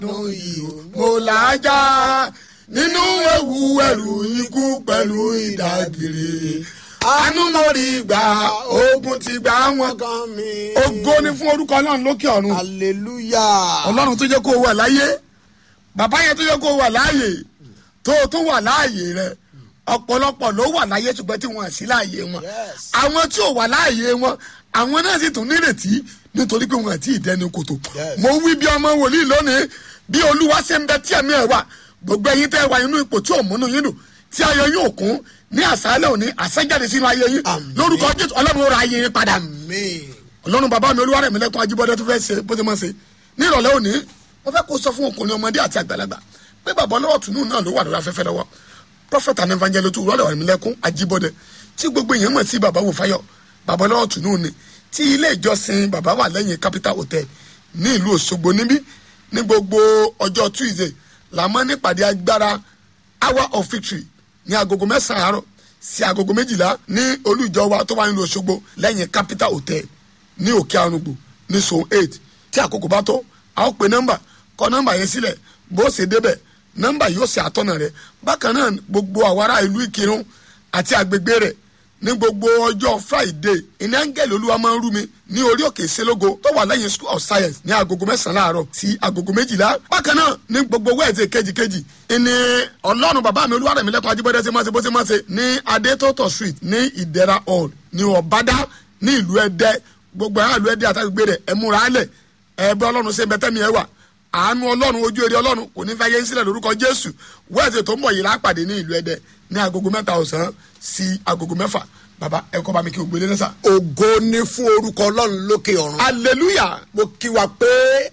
nínú ihò mo làájá nínú ewu ẹrù ikú pẹ̀lú ìdágìrì àánú mo rí gbà ogun ti gbà wọn. kan mi. ògo ni fún orúkọ ọlọ́run lókè ọ̀run hallelujah. ọlọ́run tó jẹ́ kó o wà láyé bàbá yẹn tó jẹ́ kó o wà láàyè tó o tún wà láàyè rẹ ọ̀pọ̀lọpọ̀ ló wà láyé ṣùgbọ́n tí wọ́n sí láàyè wọn Yes. àwọn tí ò wà láàyè wọn àwọn náà sì tún nírètí nítorí pé wọn àti ìdẹni kòtò Yes. mo wí bí ọmọ wòlíì lónìí bí olúwa ṣe ń bẹ tí ẹ̀mí ẹ̀ wà gbogbo ẹ̀yin tẹ́ ẹ wà nínú ipò tí ò múnú yín dùn tí ayọ̀ yóò kún ní àṣálẹ̀ òní àṣẹjáde sínú ayé yín Àmín. lórúkọ jésù ọlọ́run ó ra ayé yín padà amen. ọlọ́run bàbá mi olúwarẹ̀ mi lẹ́kùn ajíbọ́dé tó fẹ́ ṣe bó ṣe máa ṣe ní ìrọ̀lẹ́ òní wọ́n fẹ́ kó sọ fún ọkùnrin ọmọdé àti àgbàlagbà pé bàbá ọlọ́wọ́ tùnú náà ló wà lórí afẹ́fẹ́ lọ́wọ́ prophet and evangelist olúwarẹ̀ mi lẹ́kùn ajíbọ́dé tí gbogbo èèyàn mọ̀ sí bàbá wò fáyọ̀ bàbá ọlọ́wọ́ tùnú ni tí ilé ìjọsìn bàbá wà lẹ́yìn capital hotel ní ìlú òṣogbo níbí ní gbogbo ọjọ́ tuesday làmọ́ nípàdé agbára hour of victory ní agogo mẹ́sàn-án àárọ̀ sí agogo méjìlá ní olùjọ wa tó wà nínú òṣogbo lẹ́yìn capital hotel ní òkè arúgbó ní zone eight tí àkókò bá tó a ó pe nọ́mbà kọ nọ́mbà yẹn sílẹ̀ bó ṣe débẹ̀ nọ́mbà yóò ṣe àtọ́nà rẹ̀ bákan náà gbogbo àwọn ará ìlú ìkírun àti agbègbè rẹ̀ ní gbogbo ọjọ́ friday ìní áńgẹ́lì olúwa máa ń rú mi ní orí òkè ìṣelógo tó wà lẹ́yìn school of science ní agogo mẹ́sàn-án láàárọ̀ sí agogo méjìlá bákan náà ní gbogbo wẹ́ẹ̀sì kejìkejì ìní ọlọ́run bàbá mi olúwarẹ̀mí lẹ́kọ̀ọ́ ajíbọ́dé ṣe máa ṣe bó ṣe máa ṣe ní adétótó street ní ìdẹ̀ra hall ní ọ̀bádá ní ìlú ẹ̀dẹ́ gbogbo àwọn ìlú ẹ̀dẹ́ àtàgbègbè rẹ̀ ẹ múra álẹ̀ ẹ̀bẹ́ ọlọ́run ṣe bẹ́tẹ́mi ẹ̀ wà àánú ọlọ́run ojú eré ọlọ́run kò ní fẹ́ yé sílẹ̀ lórúkọ jésù wẹ́ẹ̀sì tó ń bọ̀ yìí lápàdé ní ìlú ẹ̀dẹ́ ní agogo mẹ́ta ọ̀sán sí agogo mẹ́fà bàbá ẹ kọ́ bá mi kí o gbélé lẹ́sà. ògo ni fún orúkọ ọlọ́run lókè ọ̀run. hallelujah mo kí wa pé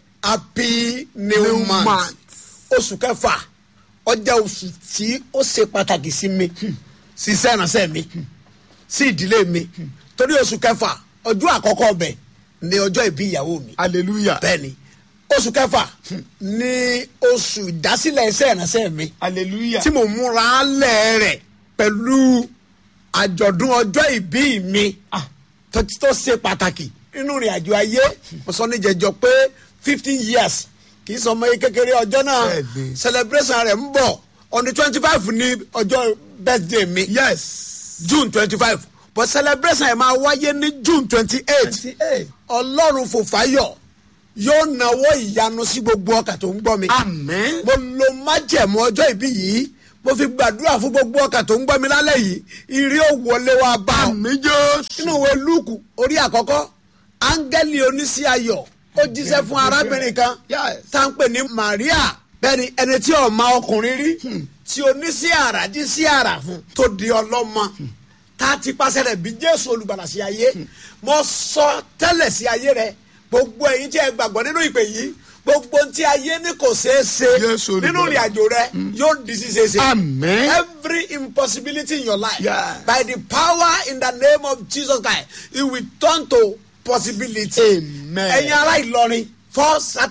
happy new, New month. month. oṣù kẹfà ọjà oṣù tí ó ṣe pàtàkì sí mi sí iṣẹ́ ìránṣẹ́ mi sí ìdílé mi torí oṣù kẹfà ọjọ́ àkọ́kọ́ ọbẹ̀ ni ọjọ́ ìbí ìyàwó mi hallelujah bẹ́ẹ̀ni oṣù kẹfà ni oṣù ìdásílẹ̀ iṣẹ́ ìránṣẹ́ mi hallelujah tí mo múra lẹ̀ rẹ̀ pẹ̀lú àjọ̀dún ọjọ́ ìbí mi tó tó ṣe pàtàkì nínú ìrìn àjò ayé mo sọ ní jẹjọ pé fifteen years kì í sọ ọmọ yìí kékeré ọjọ́ náà Bẹ́ẹ̀ni. celebration rẹ̀ ń bọ̀ on the twenty five ní ọjọ́ birthday mi yes june twenty five but celebration ẹ̀ máa wáyé ní june twenty eight twenty eight ọlọ́run fòfáyọ̀ yóò náwó ìyanu sí gbogbo ọkà tó ń gbọ́ mi amen mo lo májẹ̀mú ọjọ́ ìbí yìí mo fi gbàdúrà fún gbogbo ọkà tó ń gbọ́ mi lálẹ́ yìí ìrí ò wọlé wa bá ọ. amen jésù nínú ìwé lúùkù orí àkọ́kọ́ áńgẹ́lì oníṣẹ́ ayọ̀ ó jíṣẹ́ fún arábìnrin kan Yes. tá ń pè ní maria bẹ́ẹ̀ni ẹni tí ò ma ọkùnrin rí tí oníṣẹ́ àrà jíṣẹ́ àrà fún tó di ọlọ́mọ tá a ti pàṣẹ rẹ̀ bí jésù olùgbàlà sí ayé mo sọ tẹ́lẹ̀ sí ayé rẹ̀ gbogbo ẹ̀yin tí ẹ gbàgbọ́ nínú ìpè yìí gbogbo tí ayé ní kò ṣeé ṣe Jésù olùgbàlà. nínú ìrìn àjò rẹ yóò di ṣíṣe ṣe Amen. every impossibility in your life Yeah. by the power in the name of jesus christ it will turn to possibility. Amen. ẹ̀yin ará ìlọrin first